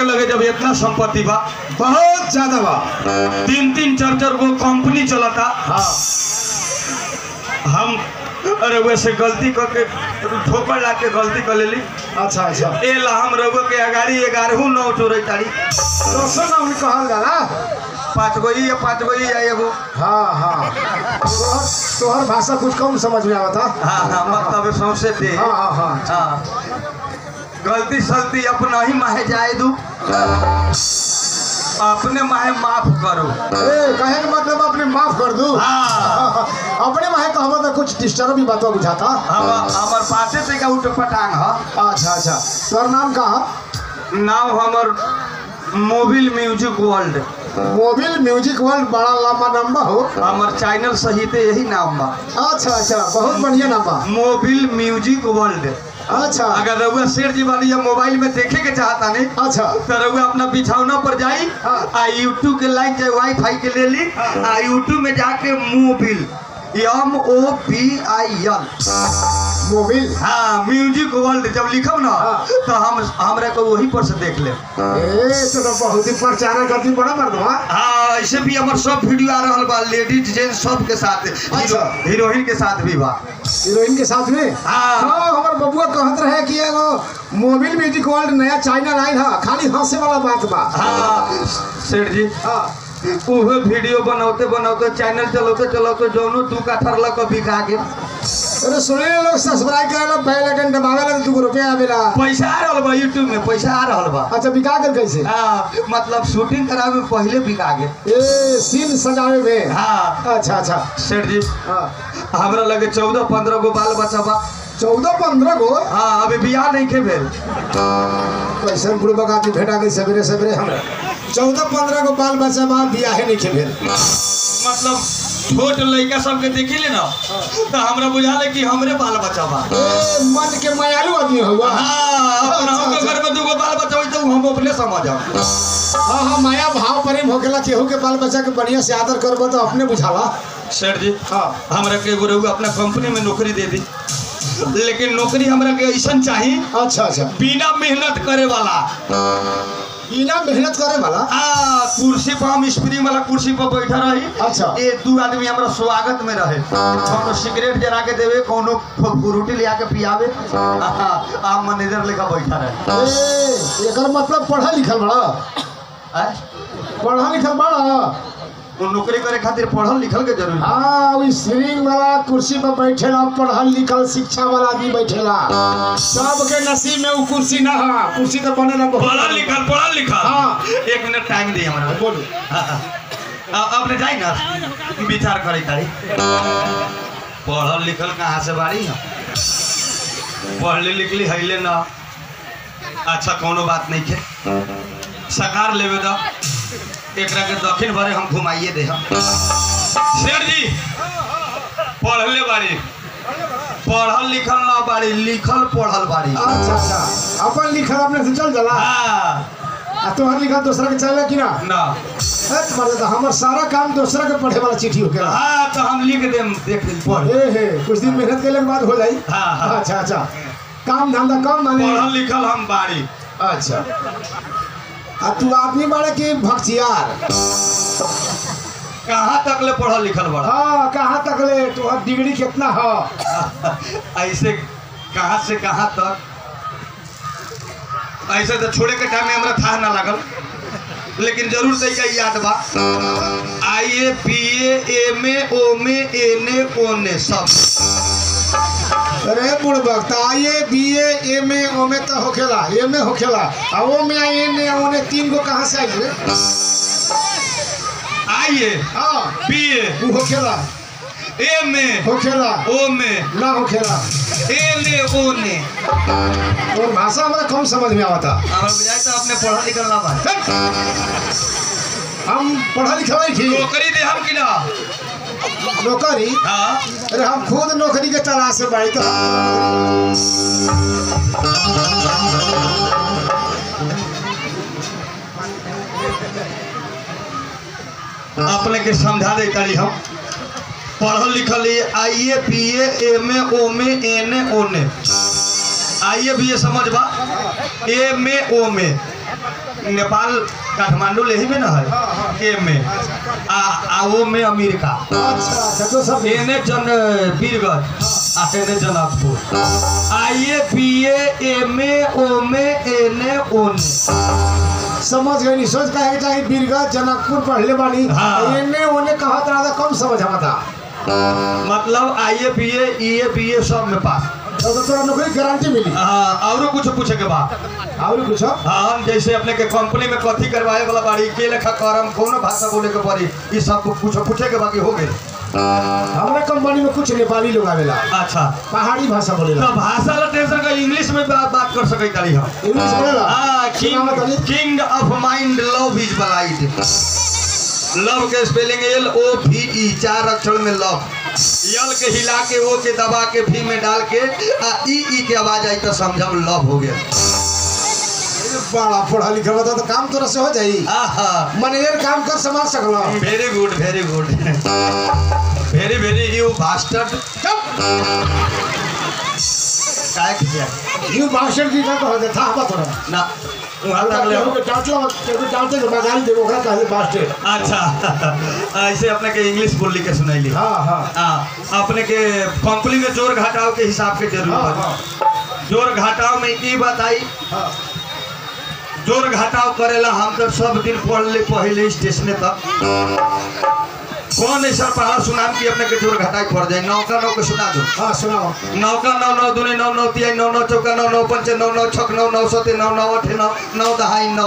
के लगे जब इतना संपत्ति बा बहुत ज्यादा बा तीन तीन चार चार गो कंपनी चलता हाँ हम अरे वैसे गलती करके ठोकर ला के गलती कर लेली अच्छा अच्छा ए ला हम रघु के अगाड़ी ग्यारहू नौ चोरी तारी दोस्तों ना उन्हें कहल जाला पाँच गो ही या पाँच गो ही या एगो हाँ हाँ तोहर तोहर भाषा कुछ कम समझ में आवता हाँ हाँ मतलब सौंसे दे हाँ हाँ हाँ हाँ गलती सलती अपना ही माहे जाए दू अपने माहे माफ करो ए कहे के मतलब अपने माफ कर दू हाँ अपने माहे कहबो तो कुछ डिस्टर्ब भी बात बुझाता हम हमार पासे से का उठ पटांग ह अच्छा अच्छा तोहर नाम का है नाम हमर Mobile Music World Mobile Music World बड़ा लंबा नंबर हो हमर चैनल सहित यही नाम बा अच्छा अच्छा बहुत बढ़िया नाम बा मोबिल म्यूजिक वर्ल्ड अच्छा अगर रउआ शेर जी वाली या मोबाइल में देखे के चाहता नहीं अच्छा तो रउआ अपना बिछौना पर जाई हाँ। आ यूट्यूब के लाइन चाहे वाईफाई के ले ली आ यूट्यूब में जाके Mobile M O P I L Mobile हाँ म्यूजिक वर्ल्ड जब लिखब ना हाँ। तो हम हमरा को वही पर से देख ले ए तो, तो बहुत ही प्रचार करती बड़ा मर्दवा हाँ ऐसे भी हमार सब वीडियो आ रहा बा लेडीज जेंट्स सब के साथ हीरो, अच्छा। हीरोइन के साथ भी बा हीरोइन के साथ में हाँ। हाँ हमार बबुआ कहत रहे कि एगो मोबिल म्यूजिक वर्ल्ड नया चैनल आयल है खाली हंसे वाला बात बा हाँ सेठ जी हाँ उहे वीडियो बनौते बनौते चैनल चलौते चलौते जौनो तू का ठरला को बिका के अरे सुने लोग सब्सक्राइब करे लोग बेल आइकन दबावे ला दू रुपया आवेला पैसा आ रहल बा यूट्यूब में पैसा आ रहल बा अच्छा बिका कर कैसे हाँ मतलब शूटिंग करावे में पहले बिका गे ए सीन सजावे में हाँ अच्छा अच्छा सेठ जी हाँ हमरा लगे चौदह पंद्रह गो बाल बच्चा बा चौदह पंद्रह गो हाँ अभी बियाह नहीं के भेल कैसे बुढ़बक आदमी भेटा गई सवेरे सवेरे हमरा चौदह पंद्रह गो बाल बच्चा बा बियाहे नहीं खेल मतलब छोट लड़का सबके देखी ले ना तो हमरा बुझाले कि हमरे बाल बच्चा बा ए मन के मायालू आदमी हुआ हाँ अपना अच्छा, हम अच्छा। घर में दूगो बाल बच्चा होई तो हम अपने समझ आऊ हाँ हाँ माया भाव प्रेम होकेला केहू के बाल बच्चा के बढ़िया से आदर करबो तो अपने बुझाला सेठ जी हाँ हमरा के एगो रउआ अपना कंपनी में नौकरी दे दी लेकिन नौकरी हमरा के ऐसा चाहिए अच्छा अच्छा बिना मेहनत करे वाला बिना मेहनत करे वाला आ कुर्सी पर हम स्प्रिंग वाला कुर्सी पर बैठा रही अच्छा। ये दू आदमी हमरा स्वागत में रहे कोनो सिगरेट जरा के देवे कोनो फ्रूटी ले आके पियावे आ, आ मैनेजर लेकर बैठा रहे ए एकर मतलब पढ़ा लिखल बड़ा आय? पढ़ा लिखल बड़ा वो नौकरी करे खातिर पढ़ल लिखल के जरूरी हाँ वही स्प्रिंग वाला कुर्सी पर बैठेला पढ़ल लिखल शिक्षा वाला आदमी बैठेला सबके नसीब में वो कुर्सी ना है कुर्सी तो बनेला बहुत पढ़ल लिखल पढ़ल लिखल हाँ। एक मिनट टाइम दी हमरा बोलू अपने जाई ना विचार करे तारी पढ़ल लिखल कहाँ से बारी हम पढ़ले लिखली हैले ना अच्छा कोनो बात नहीं के सकार लेवे दो एकरा के दक्षिण भरे हम घुमाइए दे हम शेर जी पढ़ले बारी पढ़ल लिखल ना बारी लिखल पढ़ल बारी अच्छा अच्छा अपन लिखल अपने से चल जाला हाँ आ तोहर लिखल दूसरा के चलेला कि ना ना है तुम्हारे तो हमार सारा काम दूसरा के पढ़े वाला चिट्ठी होकेला हाँ तो हम लिख देम देख पढ़ ए हे कुछ दिन मेहनत के बाद हो जाई हाँ, हाँ। अच्छा अच्छा काम धंधा कम माने पढ़ल लिखल हम बारी अच्छा आ तू आदमी बाड़े कि भक्तियार कहाँ तक ले पढ़ल लिखल बड़ा हाँ कहाँ तक ले तोहर डिग्री कितना है ऐसे कहाँ से कहाँ तक ऐसे तो छोड़े के टाइम में हमरा था ना लागल लेकिन जरूर तरीका याद बा आई A P M A Om N A ओने सब अरे बुढ़ वक्त आइए बी ए एम ए ओ में तो होखेला एम ए होखेला आ ओ में आई एन ए ओने तीन गो कहाँ से आई रे आई ए हाँ पी ए वो होखेला एम ए होखेला ओम ना होखेला एन ए ओने और भाषा हमारा कम समझ में आवता हमरा बुझाई तो अपने पढ़ल लिखल ना बा हम पढ़ा लिखा नहीं थी नौकरी दे हम कि ना नौकरी हाँ अरे हम खुद नौकरी के तलाश से बाड़ी तो अपने के समझा दे तारी हम पढ़ल लिखल आई A P A M A ओम ए एन ए ओने आई ए बी ए समझ बा एम ए ओम ए नेपाल काठमांडू ले ही में ना है हाँ, हाँ। के में आ आ वो में अमेरिका अच्छा अच्छा तो सब एने जन बीरगंज आ एने जनकपुर आइए बीए एम ए ओ में एने ओने समझ गई नहीं सोच कहे चाहे बीरगंज जनकपुर पढ़ले बानी हाँ। एने ओने कहा था कम समझ हमा था मतलब आइए बीए ईए बीए सब में पास तो तो तोरा नौकरी गारंटी मिली हाँ और कुछ पूछे के बाद और कुछ हाँ हम जैसे अपने के कंपनी में कथी करवाए वाला बाड़ी के लेखा करम कौन भाषा बोले के पड़ी ये सब कुछ पूछे के बाकी हो गए हमारे कंपनी में कुछ नेपाली लोग आवेला अच्छा पहाड़ी भाषा बोलेला तो भाषा ला टेंशन का इंग्लिश में बात बात कर सके तारी हम इंग्लिश बोलेला हाँ सुनावा किंग तनी। King of mind love is blind love के spelling L O V E चार अक्षर में लव यल के हिला के ओ के दबा के भी में डाल के आ ई ई के आवाज आई तो समझम लव हो गया बड़ा पढ़ा लिखा बता तो काम तोरा से हो जाई आहा मैनेजर काम कर संभाल सकला very good very good very very you bastard काय किया यू मास्टर जी का कह दे था बा तोरा ना वहाँ तक ले केहू के डांटला केहू डांटे के बगाल दे ओकरा कहे मास्टर अच्छा ऐसे अपने के इंग्लिश बोली के सुनैली हां हां हाँ अपने के कंपनी में जोर घटाव के हिसाब के जरूर हाँ, बा। जोर घटाव में ई बताई हां जोर घटाव करेला हम तो सब दिन पढ़ ले पहले स्टेशन तक कौन ऐसा पहाड़ सुनाम की अपने के जोर घटाई पड़ जाए नौ का नौ के सुना दो हां सुनाओ नौ का नौ नौ दूनी नौ नौ तिहाई नौ नौ चौका नौ नौ पंच नौ नौ छक नौ नौ सते नौ नौ अठे नौ नौ दहाई नौ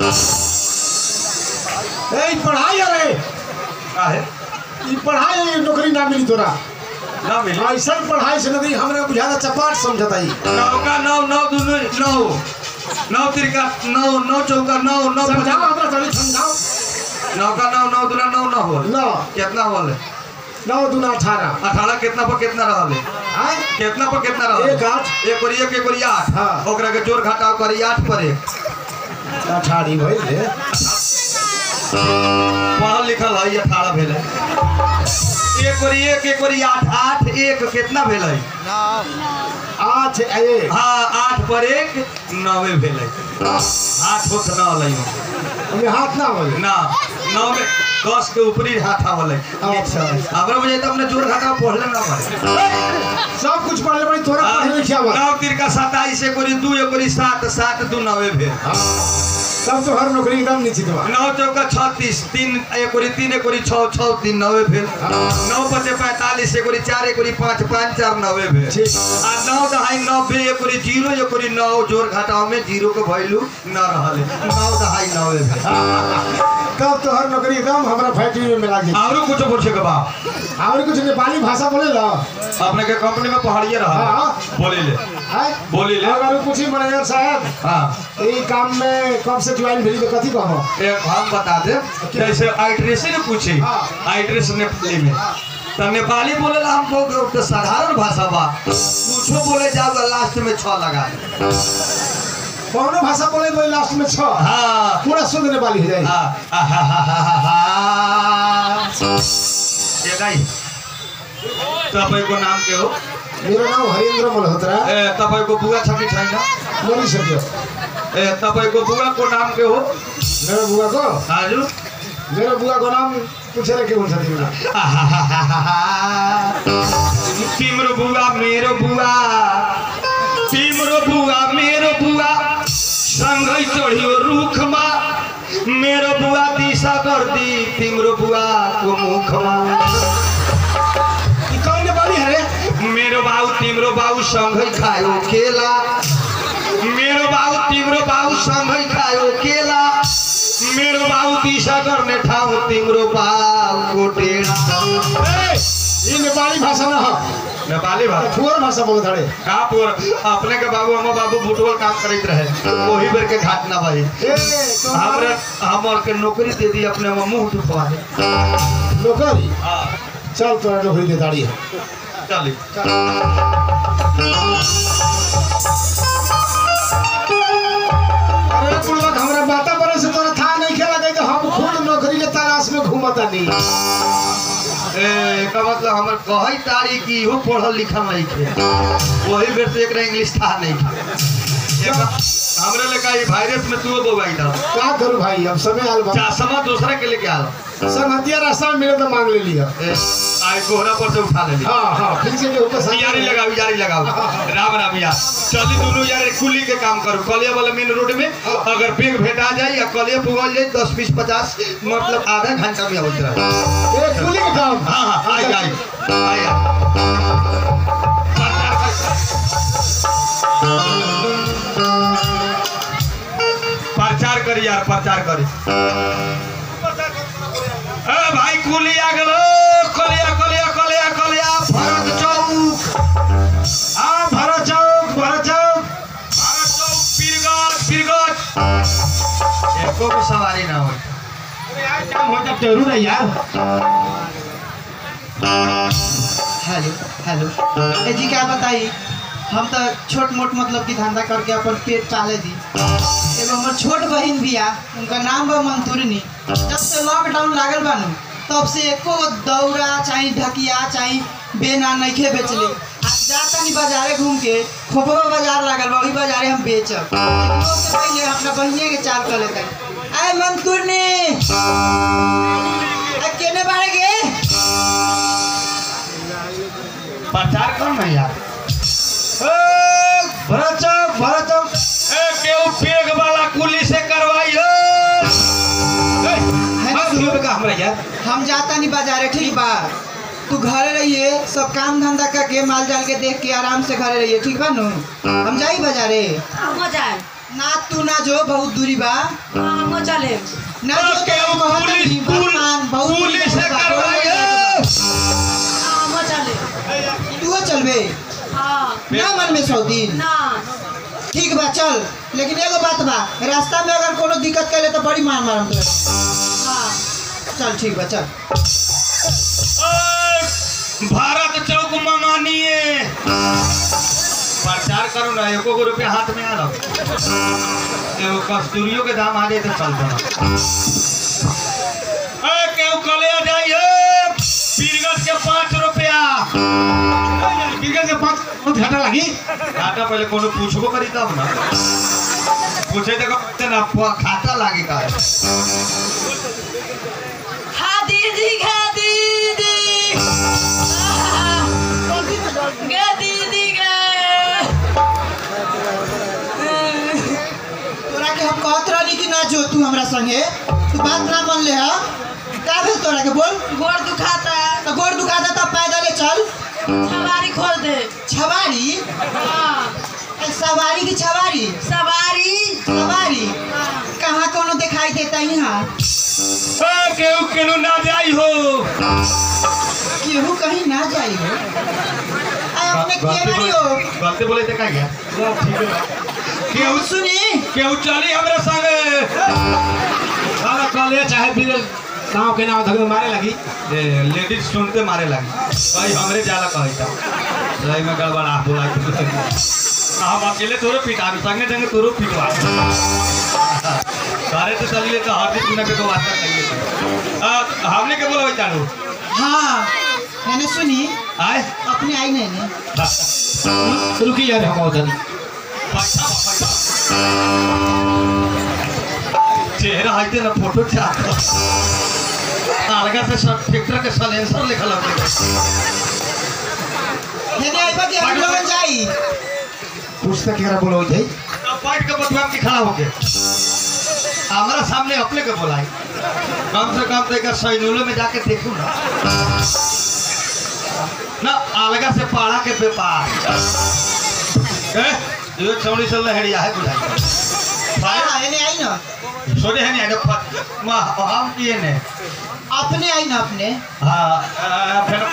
ए पढ़ाई अरे का है ई पढ़ाई नौकरी ना मिली तोरा ना मिली ऐसा पढ़ाई से नहीं हमरे बुझाता चपाट समझता ही नौ का नौ नौ दूनी नौ नौ तिरका नौ नौ चौका नौ नौ पंच समझाओ हमरा थोड़ी समझाओ नौ का नौ नौ दूना नौ नौ हो नौ कितना होल नौ दूना अठारह अठारह कितना पर कितना रहल आय कितना पर कितना रहल एक आठ। एक और एक एक और आठ हाँ। ओकरा के जोड़ घटाव करी आठ पर एक अठारह भइल रे पढ़ल लिखल है अठारह भेल एक और एक एक और आठ आठ एक कितना भेल है आठ एक हाँ आठ पर एक नवे भेल आठ होत न हलै हमें हाथ ना बोले ना नौ में दस के ऊपरी हाथ आवल है अच्छा। हमरा बुझाई तो अपने जोड़ घटाव पढ़ले ना पड़े सब कुछ पढ़ले बड़ी तोरा पढ़े लिखे आवा नौ तिरका सताईस एक और दू एक और सात सात दू नवे भेल तब तो हर नौकरी एकदम निश्चित बा नौ चौका छत्तीस तीन एक और तीन एक और छः छः तीन नवे भेल नौ पचे पैंतालीस एक और चार एक और पाँच पाँच चार नवे भेल ठीक आ नौ दहाई नब्बे एक और जीरो एक और नौ जोड़ घटाव में जीरो के वैल्यू न रहल नौ दहाई नवे भेल तब तो हर नौकरी एकदम हमरा फैक्ट्री में मिला गई आरो कुछ पूछे के बा और कुछ नेपाली भाषा बोले ला अपने के कंपनी में पहाड़िए रहा हाँ। बोली ले है बोली ले अगर पूछी मैनेजर साहब हाँ ई काम में कब से ज्वाइन भेली तो कथी कहबो एक हम बता दे जैसे आइट्रेस ने पूछी हाँ। आइट्रेस नेपाली में तो नेपाली बोले ला हमको तो साधारण भाषा बा कुछो बोले जाओ लास्ट में छ लगा दे कौनो भाषा बोले तो लास्ट में छ हाँ पूरा शुद्ध नेपाली हो जाए हाँ, हा, हा, हा, हा, हा, हा। ये गाई तपाईँको नाम के हो मेरो नाम हरिन्द्र मल्होत्रा ए तपाईँको बुवा छ कि छैन मरिसक्यो ए तपाईँको बुवाको नाम के हो मेरो बुवाको हजुर मेरो बुवाको नाम पुछेर के हुन्छ तिमीलाई तिम्रो बुवा मेरो बुवा तिम्रो बुवा मेरो बुवा सँगै चढ्यो रुखमा मेरो बुवा दिशा गर्दी तिम्रो बुवाको मुखमा ई कौन नेपाली हरे मेरो बाउ तिम्रो बाउ सँगै खायो केला मेरो बाउ तिम्रो बाउ सँगै खायो केला मेरो बाउ दिशा गर्ने ठाउँ तिम्रो बाउको टेढा ए, ई नेपाली भाषा न हो नेपाली भाषा ठुवर भाषा बोलत हरे कहाँ पर अपने के बाबू हम बाबू बुटवल काम करते रहे वही बेर के घटना भाई ए तो हमरा हमर के नौकरी दे दी अपने में मुंह दुखवा दे नौकरी हाँ चल तोरा नौकरी दे दाड़ी है चली अरे बुढ़वा हमरा बाता बरे से तोरा था नहीं खेला गई तो हम खुद नौकरी के तलाश में घूमता नहीं ए का मतलब हमर कहई तारी की इहो पढ़ल लिखल नहीं थे वही बेर से एकरा इंग्लिश था नहीं थे एक हमरे लगा ये वायरस में तू बोबाई था का करूं भाई अब समय आल बा चासमा दूसरा के लेके आल संगतिया रास्ता में मिले तो मांग ले लिया ए, आई कोहरा पर से उठा ले ली हाँ हाँ फिर से के ऊपर यारी लगाओ यारी लगाओ राम राम यार चली दोनों यार कुली के काम करो कलिया वाला मेन रोड में अगर बेग भेटा जाए या कलिया पुगल जाए दस बीस पचास मतलब आधा घंटा में होता है ए कुली के काम हाँ हाँ आई आई आई आई प्रचार करी यार प्रचार करी ए भाई कुली आ गेलो कलिया कलिया कलिया कलिया भरत चौक हाँ भरत चौक भरत चौक भरत चौक पीरगढ़ पीरगढ़ एको भी सवारी ना हो काम हो जाए जरूर है यार हेलो हेलो ए जी क्या बताई हम तो छोट मोट मतलब कि धंधा करके अपन पेट पाले दी एगो हमर छोट बहन भी आ उनका नाम बा मंतूरनी जब से लॉकडाउन लागल बा नु तब से एको दौरा चाहे ढकिया चाहे बेना नइखे बेचले आज जाता नहीं बाजारे घूम के खोपवा बाजार लागल बा वही बाजारे हम बेचब लेकिन उससे पहले अपना बहिने के चाल कर लेते आए मंतूरनी आ केने बारे गे प्रचार कर ना यार भरत चौक भरत चौक ए केहू पेग वाला कुली से करवाई हो है ना किलो का हमरा यार हम जाता नहीं बाजारे ठीक बा तू घरे रहिए सब काम धंधा करके माल जाल के देख के आराम से घरे रहिए ठीक बा नु हम जाई बाजारे हमो जाए ना तू ना जो बहुत दूरी बा हमो चले ना जो के तो कहत पुलिस- नहीं पुल- भगवान बहुत दूरी पुलिस से बा, करवाई बहुत हो। हमो चले तू चलबे हाँ ना मन में सौ दिन ना ठीक बा चल लेकिन एगो बात बा रास्ता में अगर कोनो दिक्कत करे तो बड़ी मार मारम तोरा हाँ चल ठीक बा चल ए, भारत चौक मंगानिए प्रचार करो ना एको गो रुपया हाथ में आ रहा एगो कस्तूरियों के दाम आ जाए तो चल देना ए केहू कलिया जाइए पीरगंज के पाँच रुपया बिगड़ के पाँच बहुत घाटा लगी खाता पहले कोनो पूछबो करी तब ना पूछे देखो कहते ना प- खाता लागे का हाँ दीदी गे दीदी गे दीदी गे तोरा के हम कहत रहनी कि ना जो तू हमरा संगे तू बात ना मान ले हा का भेल तोरा के बोल गोड़ दुखाता है तो गोड़ दुखाता तब पैदल चल सवारी खोल दे छवारी हाँ ए, सवारी की छवारी सवारी सवारी हाँ कहाँ कोनो दिखाई देता यहाँ ए केहू केनू ना जाई हो केहू कहीं ना जाई हो आय अपने के बारी हो गलती बोले थे का क्या केहू केहू सुनी केहू चली हमरा संगे सारा कॉलेज चाहे फिर गाँव के नाम धके मारे लगी ए लेडीज सुनते मारे लगी भाई हमरे जाला कहे था लई में गड़बड़ा बोला हम अकेले तोरे पिटा संगे संगे तोरो पिटवा सारे तो चलिए तो हर दिन बिना के तो वास्ता कहिए आ, हमने के बोला चालू हाँ मैंने सुनी आए अपने आई नहीं ने रुकी यार हम उधर पैसा पैसा चेहरा आते ना फोटो चाह अलगा से सब ट्रैक्टर के सलेंसर लिखल होते मैंने आई बा कि हम लोग जाई पुस्तक केरा बोलो जाई अब बैठ के बतुआ के खड़ा होके हमारा सामने अपने के बोलाई कम से कम तो एक सैनुलो में जाके देखू ना ना अलगा से पाड़ा के व्यापार ए ये चौड़ी चल रहा है है बुझाई हाँ मैंने आई ना सोने है नहीं फट मां हम किए ने अपने आई ना अपने हाँ आ, फिर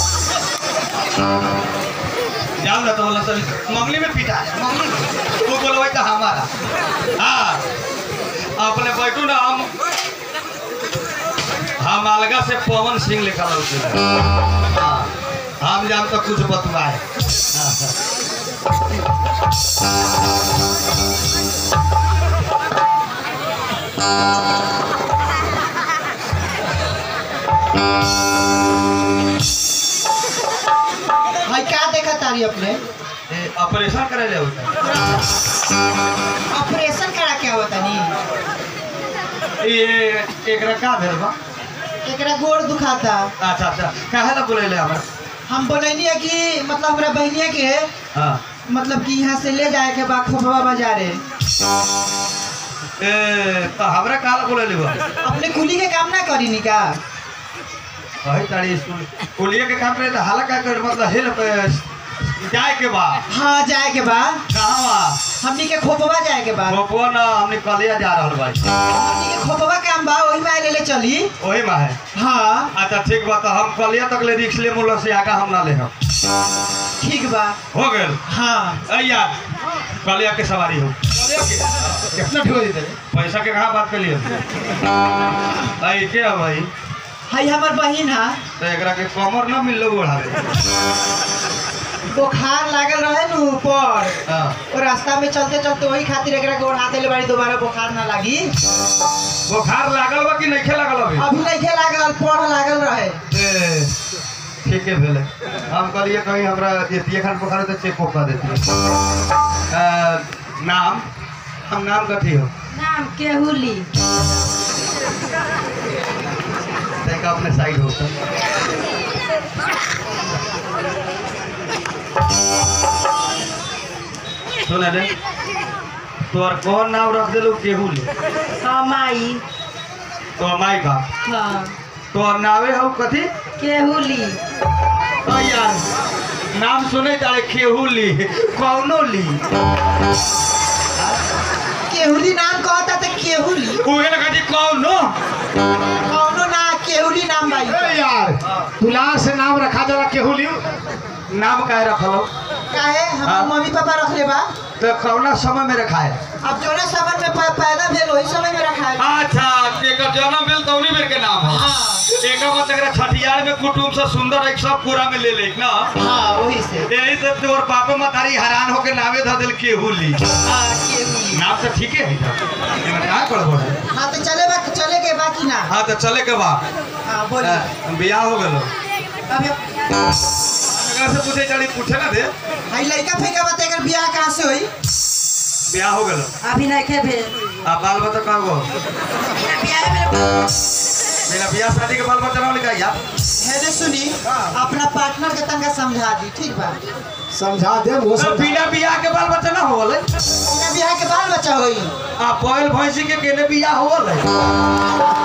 जाओ ना तो बोला सर मंगली में पीटा है मंगली में वो बोलवाई था हमारा हाँ अपने बैठू ना हम हम अलगा से पवन सिंह लिखा उसमें हाँ हम जान तो कुछ बतवाए हाँ, भाई क्या देखा तारी अपने ए, ऑपरेशन करे ले होता ऑपरेशन करा के आवता नी ये एकरा का भेल बा एकरा गोड़ दुखाता अच्छा अच्छा काहे ला बोले हमरा हम बोलैनी है कि मतलब हमरा बहनिया के हाँ मतलब कि यहाँ से ले जाए के बा खोपवा बाजारे ए तो हमरा का ला बोले बा अपने कुली के काम ना करी नी का वही तारी स्कूल कुलिया के काम करे तो हाला का कर मतलब हेल्प जाए के बा हाँ जाए के बा कहाँ बा हमनी के खोपवा जाए के बा वो ना हमने कलिया जा रहल बाई हमनी के खोपवा काम बा वही में ले ले चली वही में है हाँ अच्छा ठीक बा तो हम कलिया तक ले रिक्स ले मुल्ला से आगा हम ना ले हम ठीक बा हो गेल हाँ ऐ यार कलिया के सवारी हो कलिया के कितना ठीक हो जेते रे पैसा के कहाँ बात कर लिए ऐ के है भाई हई हमर बहिन हा तो एकरा के कमर ना मिल लो ओढ़ावे बुखार लागल रहे नु ऊपर हाँ और रास्ता में चलते चलते वही खातिर एकरा के ओढ़ा देले बाड़ी दोबारा बुखार ना लागी बुखार लागल बा कि नहीं लागल अभी अभी नहीं खे लागल पढ़ लागल रहे ए, ठीके भेले हम कहलिए कहीं हमरा एतिए खान बुखार तो चेक कर देती नाम हम नाम कथी हो नाम केहुली देखा अपने साइड होकर सुने रे तोर कौन नाम रख दिलू केहू ले हमाई तो माई का हाँ तोर नावे हो कथी केहुली ओ यार नाम सुने तारे केहू ली कौनो ली केहुली नाम कहता तो केहुली उहे ना कथी कौनो कौनो ना केहुली नाम भाई ए यार दुलार से नाम रखा जाला केहू लियो नाम काहे रखलो काहे हाँ। हमार मम्मी पापा रखले बा तो कौना समय में रखा है अब जोने समय में प- पैदा भेल वही समय में रखा है अच्छा एकर जन्म भेल तौनी बेर के नाम है हाँ एकर मतलब एकरा छठियार में कुटुम से सुंदर एक सब पूरा में ले ले ना हाँ वही से यही से तोर पापा मतारी हैरान होके नामे धर दिल केहू ली हाँ केहुली नाम तो ठीके है इनमें का गड़बड़ है हाँ तो चले बा चले के बाकी ना हाँ तो चले के बा हाँ बोलिए बियाह हो गलो अभी एकरा से पूछे चली पूछे ना दे हाई लड़का फेंका बता एकर बियाह कहाँ से होई बियाह हो गलो अभी नहीं खे भेल आ बाल बच्चा कहाँ गो बियाह में मेरा बियाह शादी के बाल बच्चा ना लिखा यार है दे सुनी अपना पार्टनर के तंगा समझा दी ठीक बा समझा दे वो तो समझा बिना बियाह के बाल बच्चा ना हो गले बिना बियाह के बाल बच्चा होई आ बैल भैंसी के केने बियाह हो गले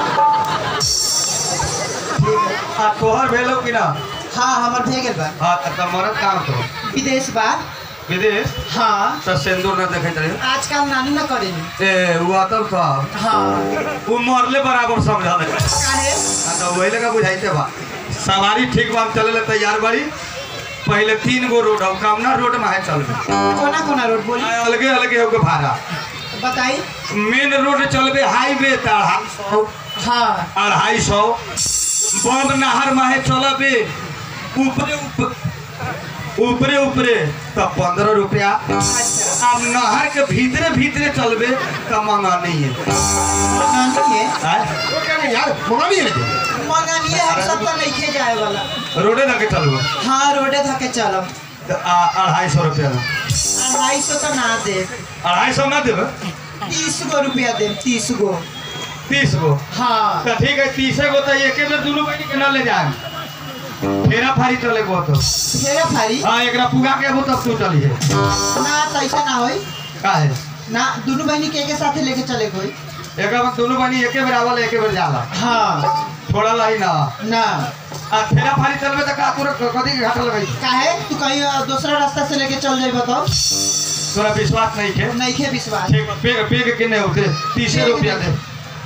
आ तोहर भेलो कि ना हाँ हमर भे गेल बा हाँ तो मरद काम तो विदेश बा विदेश हाँ तो सिंदूर न देखे चले आजकल नानी न करेनी ए वो अतल साहब हाँ वो मरले बराबर समझा दे काहे हाँ तो वही लगा बुझाइते बा सवारी ठीक बा हम चले ले तैयार बाड़ी पहले तीन गो रोड हो कामना रोड में है चलबे कोना कोना रोड बोली आ, अलगे अलगे होके भाड़ा बताई मेन रोड चलबे हाईवे त अढ़ाई सौ हाँ अढ़ाई सौ बम नहर माहे चलबे ऊपरे ऊप- ऊपरे ऊपरे तो पंद्रह रुपया अच्छा अब नहर के भीतरे भीतरे चलबे तो मंगा नहीं है मंगानी है आय? वो क्या नहीं यार मंगा नहीं है मंगानी है हम सब तो नहीं खे जाए वाला रोडे लगे चलबो हाँ रोडे धके चलब तो आ- अढ़ाई सौ रुपया में। अढ़ाई सौ तो ना दे अढ़ाई सौ ना देबे तीस गो रुपया दे तीस गो तीस गो हाँ तो ठीक है तीसे गो तो एक बेर दुनू बहनी के ना ले जाए फेरा फारी चले गो तो फेरा फारी हाँ एकरा पुगा के हो तब तू चलिए ना तो ऐसा ना होई का है ना दोनों बहनी के के साथे लेके चले कोई एक बार दोनों बहनी एके बेर आवल एके बेर जाला हाँ थोड़ा लाई ना ना आ फेरा फारी चलबे तो का तोरा कथी के घाटा लगाई काहे तू कहीं अ, दूसरा रास्ता से लेके चल जाई बताओ तोरा विश्वास नहीं के नहीं खे विश्वास ठीक बा, पेग पेग के नहीं होते तीसे रुपया दे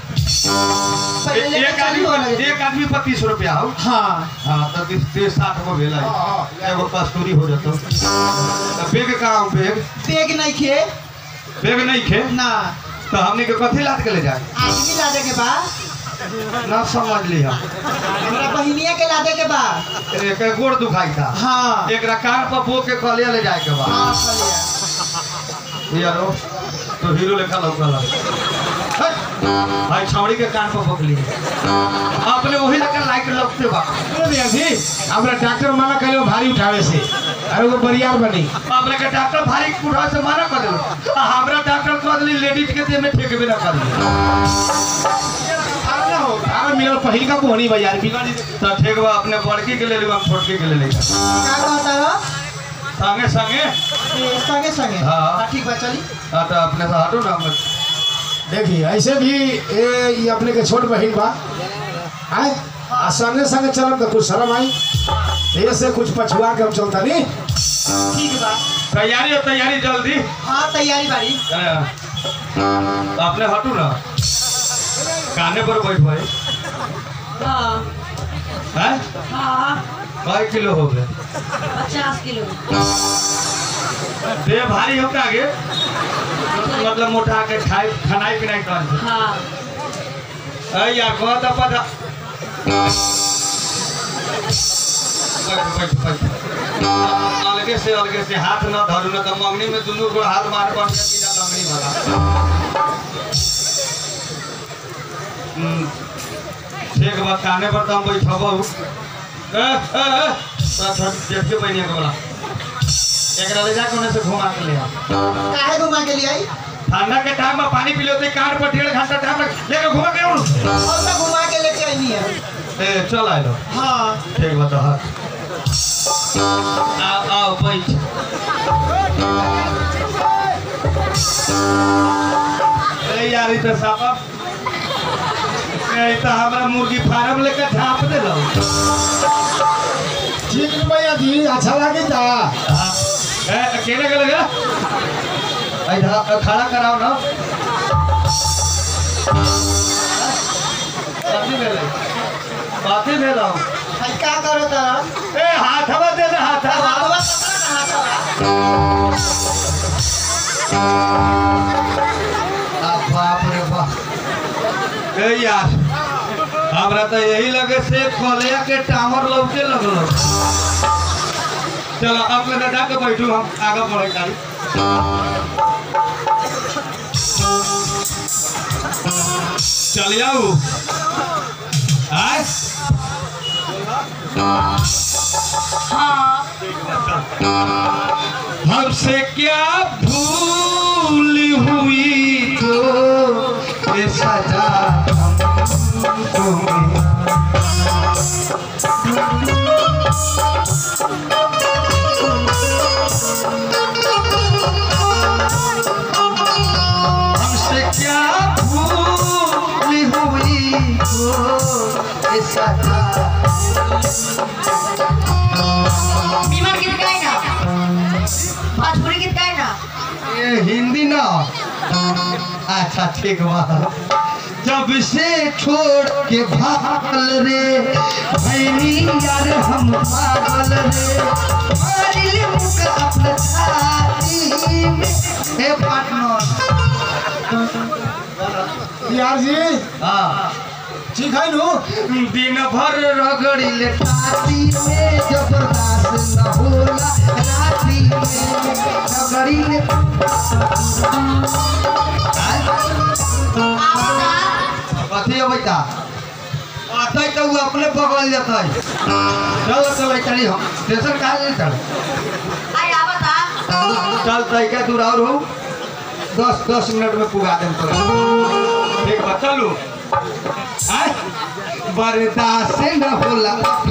पहले लेके एक आदमी चली पर बोले एक आदमी पर तीस रुपया हो हाँ हाँ तो तीस तीस साठ गो भेला एगो कस्तूरी हो जातो तो पेग कहाँ हो पेग बेग नहीं खे पेग नहीं खे ना तो हमने के कथी लाद के ले जाए आदमी लादे के बा ना समझ लिया हमरा बहिनिया के लादे के बा एक गोड़ दुखाई था हाँ एक कार पर बो के कलिया ले जाए के बाद हाँ खलिया यारो तो हीरो लेखा लौकला भाई छौड़ी के कान पर भोकली अपने वही लेकर लाइट लौकते बा अरे जी हमरा डॉक्टर मना कहियो भारी उठावे से अरे वो बरियार बनी अपने के डॉक्टर भारी कुड़ा से मना कर दिलो आ हमरा डॉक्टर कह दिली लेडीज के देह में ठेकबे ना कर अरे ना हो अरे मिलल पहिल का पोहनी बाजार बिगड़ तो ठीक बा अपने बड़की के ले ली हम छोटकी के ले ली का कहता रहो संगे संगे ये संगे संगे हाँ। हाँ, ठीक बा चली हाँ तो अपने से हटो ना हम देखिए ऐसे भी ए ये अपने के छोट बहिन बा आए आ संगे संगे चलम तो कुछ शर्म आई ये से कुछ पछुआ के हम चलता नहीं ठीक बा तैयारी हो तैयारी जल्दी हाँ तैयारी बारी हाँ। अपने हटू ना काने पर बैठ भाई हाँ हैं हाँ कई किलो हो गए पचास किलो देह भारी हो के आगे मतलब मोटा के खाई खानाई पिनाई कर हाँ अरे यार बहुत पता बैठ बैठ बैठ अलगे से अलगे से हाथ न धरू न तो मंगनी में दुनू को हाथ मार पड़ जाए बिना मंगनी भला हम्म, ठीक बा काने पर तो हम बैठबो ए ए ए तो छोड़ देख के बनिया के बोला एकरा ले जाके उन्हें से घुमा के ले आ काहे घुमा के लिए आई ठंडा के टाइम में पानी पी लेते कार पर डेढ़ घंटा टाइम लग लेके घुमा के आऊं और मैं घुमा के लेके आई है ए चल आइलो हाँ ठीक बता हाँ आओ आओ बैठ ए यार ई तो सापा ए ई तो हमरा मुर्गी फार्म लेके झाप दे लो ठीक है भैया जी अच्छा लगे था ए अकेले के लगे आई धा खड़ा कराओ ना बाती भेले बाती भेलो भाई का करो तारा ए हाथवा दे दे हाथवा हाथवा पकड़ा ना हाथवा आ बाप रे बाप ए यार हमरा तो यही लगे से कलिया के टावर लौके लगलो चलो अपने दादा के बैठू हम आगे बढ़े काली चल जाऊ आय हाँ हमसे क्या भूल हुई तो ये सजा हमको मिला। हमसे क्या भूल हुई तो ये सजा बीमार गीत गाए ना भोजपुरी गीत गाए ना ये हिंदी ना अच्छा ठीक बा जब से छोड़ के भागल रे भैनी यार हम पागल रे मारिल मुक अपने छाती में हे पार्टनर यार जी हाँ ठीक है नु दिन भर रगड़ी ले टाटी में जबरदस्त न होला राती में रगड़ी ले आवता कथी अबै ता अतै त उ अपने बगल जतै चल चल चली हम स्टेशन कहाँ ले चल आई आवता चल तैका दूर और हो दस दस मिनट में पुगा देम तो ठीक बा चलू आय बर्दाश्त न होला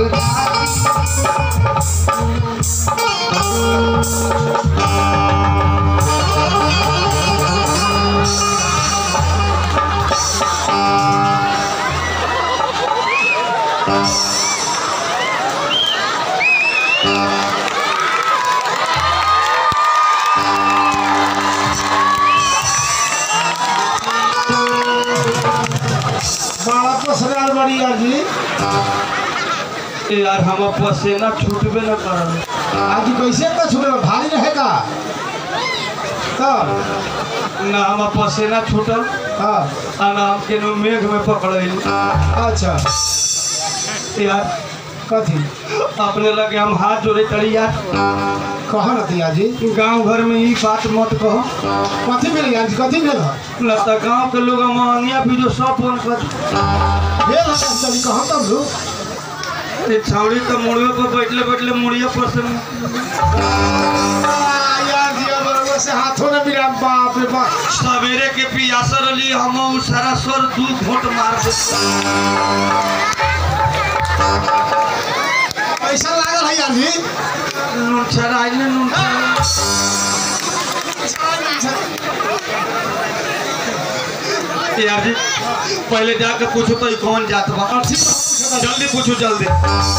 बड़ा पसरार बड़ी यार जी ए यार हम पसीना छूटबे न करल आज कैसे का छूटे भारी रहेगा तब ना हम पसीना छूटल हाँ आ ना हम केनो मेघ में पकड़ल अच्छा यार कथी अपने लगे हम हाथ जोड़े तड़ी यार कह न दिया जी गांव घर में ई बात मत कहो कथी मिल यार जी कथी मिल न तो गांव के लोग महंगिया भी जो सब फोन कर भेल है चली कहाँ तब रू ये छौड़ी तो मुड़ियों पर बैठले बैठले मुड़िया पर से आ, यार दिया बरोबर से हाथों ने मिला बाप रे बाप सवेरे के पियासा रही हम उ सारा स्वर दू घोट मार दे पैसा लागल है यार जी नून छराई ने नून छराई। यार जी पहले जाके पूछो तो ई कौन जात बा और ठीक बा, जल्दी पूछो जल्दी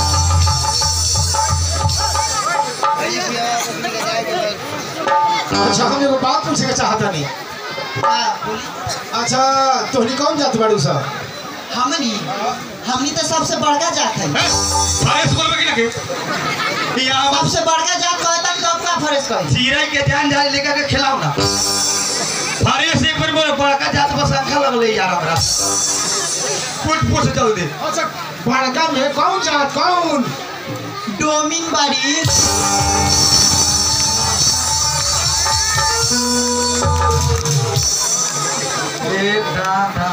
अच्छा हम एगो बात पूछे के चाहता नहीं हाँ, बोली। अच्छा तोहनी कौन जात बाड़ू सब हमनी हमनी तो सबसे बड़का जात है फाइस बोल में कि लगे यहाँ बस सबसे बड़का जात कहता तब का फरेज कही चिड़ै के जान जान लेकर के खिलाओ ना फाइस एक बार बोले बड़का जात बस अंखा लगले यार हमरा पूछ पूछ जल्दी अच्छा बड़का में कौन जात कौन डोमिन बाड़ी एक दादा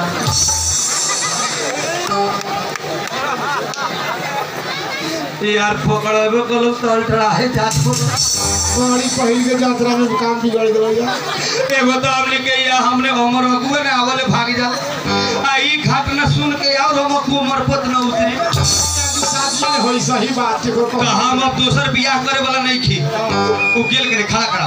यार पकड़बे कलो तल चढ़ाए जात बोलो बड़ी पहिल के यात्रा में काम बिगड़ गया यार एगो तो हमने के या हमने हमर अगुए ने आवले भाग जा आ ई घाट न सुन के और हम को मरपत न उतरी साथ में होई सही बात के को तो हम अब दोसर बियाह करे वाला नहीं खी उ गेल के खड़ा खड़ा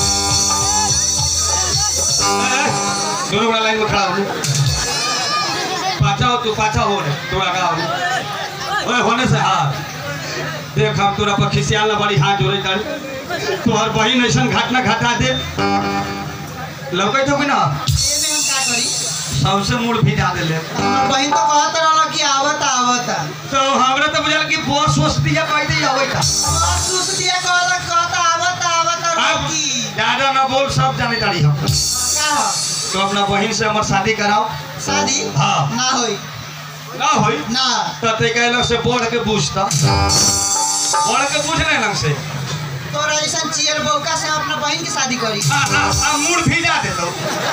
ए, दोनों बड़ा लाइन में खड़ा हो पाछा हो तू पाछा हो रे तू आगा हो ओए होने से हाथ देख हम तोरा पर खिसियाल ना बड़ी हाथ जोड़े तारी तोहर बहिन ऐसन घटना घटा दे लौकै तो कि ना एमे हम का करी सबसे मूड भिजा देले हमर बहन तो कहत रहल कि आवत आवत तो हमरा तो बुझल कि बस वस दिया कह दे अबै का बस उस दिया कहलक कहत आवत आवत अब रोकी ज्यादा ना बोल सब जाने तारी हम का ह? तो अपना बहिन से हमर शादी कराओ शादी हाँ। ना होई ना होई ना तो ते कहलक से बढ़ के पूछता बढ़ के पूछ ले लंग से तोरा ऐसा चियर बौका से हम अपना बहन की शादी करी आ आ आ मूड भिजा दे दो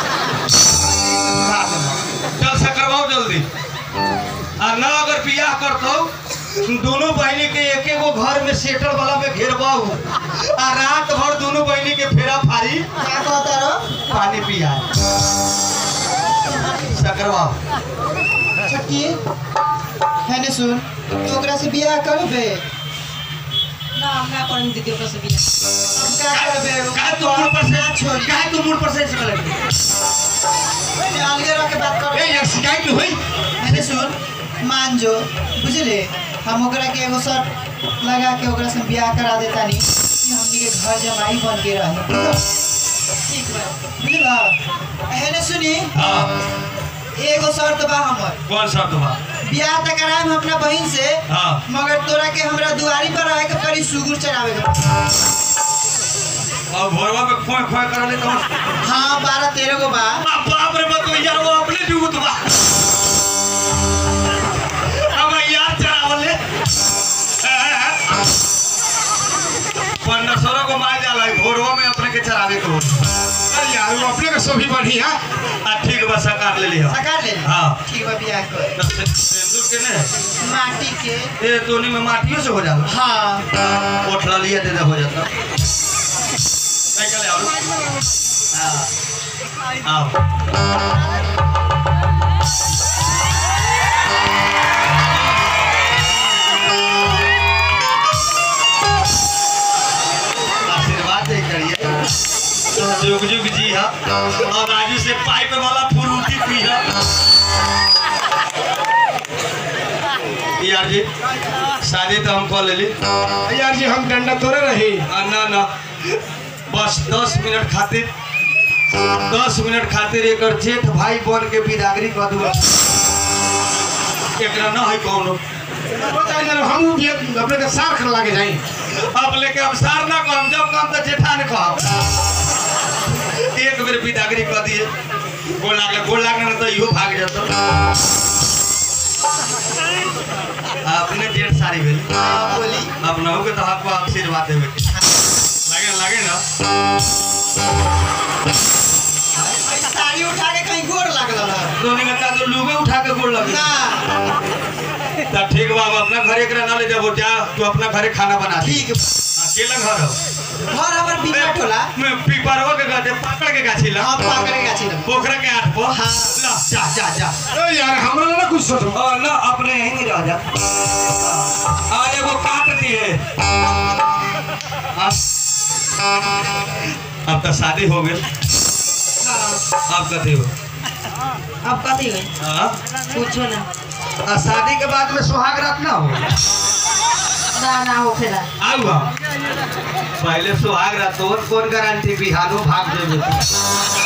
चल से करवाओ जल्दी आ ना अगर बियाह करतो दोनों बहनी के एक एगो घर में सेटल वाला में घेरबाऊ आ रात भर दोनों बहनी के फेरा फारी क्या कहता रो पानी पिया सकरवाओ छटकी है ने सुन तो ओकरा से बियाह करबे ना हमरा करम दीदी ओकर से बियाह हम का करबे का तू मूड पर से छोड़ का तू मूड पर से चले अलगे रह के बात कर ए यार शिकायत हुई है ने सुन मान जो बुझले हम ओकरा के एगो शर्त लगा के ओकरा से बियाह करा देता नी कि हमनी के घर जमाई बन के रहे ठीक बा बुझला है ने सुनी हां एगो शर्त बा हमर कौन सा बा बियाह त कराएम अपना बहन से हां मगर तोरा के हमरा दुआरी पर रहे के पड़ी सुगुर चढ़ावे के और भोरवा में खोए खोए कर ले तो हाँ बारह तेरह गो बा अब बाप रे मत यार वो अपने जुगत बा अब यार चढ़ावले पन्ना सरो को मार जाला भोरवा में अपने के चढ़ावे को अरे यार वो अपने के सभी बढ़िया आ ठीक बा सकार ले लिया सकार ले हाँ। ठीक बा बियाह कर सिंदूर के ने माटी के ए तोनी में माटियों से हो जाला हाँ ओठला लिया दे दे हो जाता नहीं चले आओ हाँ आओ आशीर्वाद दे करिए जुग जुग जी हा और राजू से पाइप वाला फुरूटी पी हा यार जी शादी तो हम कर लेली यार जी हम डंडा तोड़े रही आ, ना ना बस दस मिनट खातिर दस मिनट खातिर एक जेठ भाई बन के बिदागरी कह दूंगा एकरा ना है कौनो बताइए जरा हम भी अपने के सार कर लागे जाई अब लेके हम सार ना कहम जब कहम तो जेठा ने कहम एक बेर बिदागरी कह दिए गोल लागले गोल लागले ना तो इहो भाग जातो अपने जेठ सारी भेल हाँ, बोली अब नहु के तो आपको आशीर्वाद देवे के लागे लागे ना साड़ी उठा के कहीं गोर लागल रहा दोनों में का तो लुगे उठा के गोल लगे ना तो ठीक बा हम अपना घरे एकरा ना ले जाबो जा तू अपना घरे खाना बना दे ठीक अकेला घर हो घर हमर बिना टोला मैं पीपरवा के गाछे पाकड़ के गाछी ला हम पाकड़े गाछी लग पोखरा के आठ पो हाँ। ला जा जा जा ए यार हमरा ना कुछ सोचो और ना अपने यहीं रह जा आ एगो काट दिए अब अब तो शादी हो गई अब कथी हो अब कथी गई हाँ? पूछो ना आ शादी के बाद में सुहाग रात ना हो ना ना हो खेला आऊ हम पहले सुहाग रात तो कौन गारंटी बिहानो भाग देवे